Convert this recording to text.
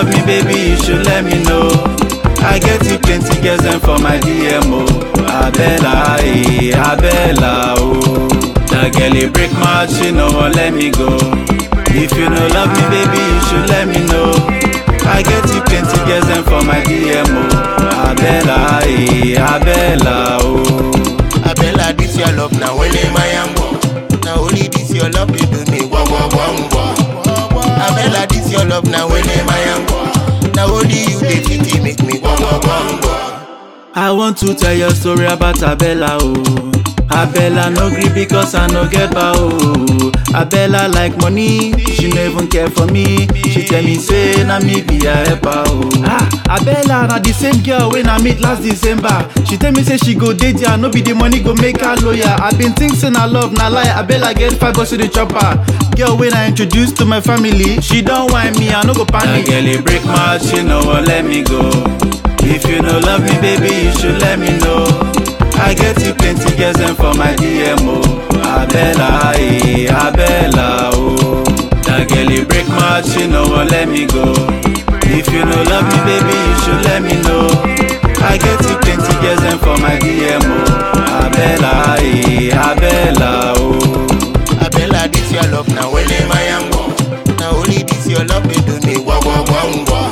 love me, baby, you should let me know. I get you plenty girls them for my DMO. Abella, eh, Abella, oh. That girl it break my heart, she no won't let me go. If you no love me, baby, you should let me know. I get you plenty girls them for my DMO. Abella, eh, Abella, oh. Abella, this your love now when am I am Now only this your love they do me wah wah wah wah. Abella, this your love now when am I am Now only you they pity make me wah wah wah wah. I want to tell your story about Abella, oh. Abella no gree because I no get power, oh. Abella like money, she no even care for me. She tell me say na me be her helper, oh. Ah, Abella na the same girl when I meet last December. She tell me say she go date ya, no be the money go make her lawyer. I been think say na love na lie. Abella get five bucks to the chopper. Girl when I introduce to my family, she don't whine me, I no go panic. That girl it break my heart, she no wan let me go. If you no love me, baby, you should let me know. I get you plenty girls them for my DMO. Abella, eh, Abella, oh. That girl it break my heart, she no wan let me go. If you no love me, baby, you should let me know. I get you plenty girls them for my DMO. Abella, eh, Abella, oh. Abella, this your love now when am I am Now only this your love they do me wah wah wah wah.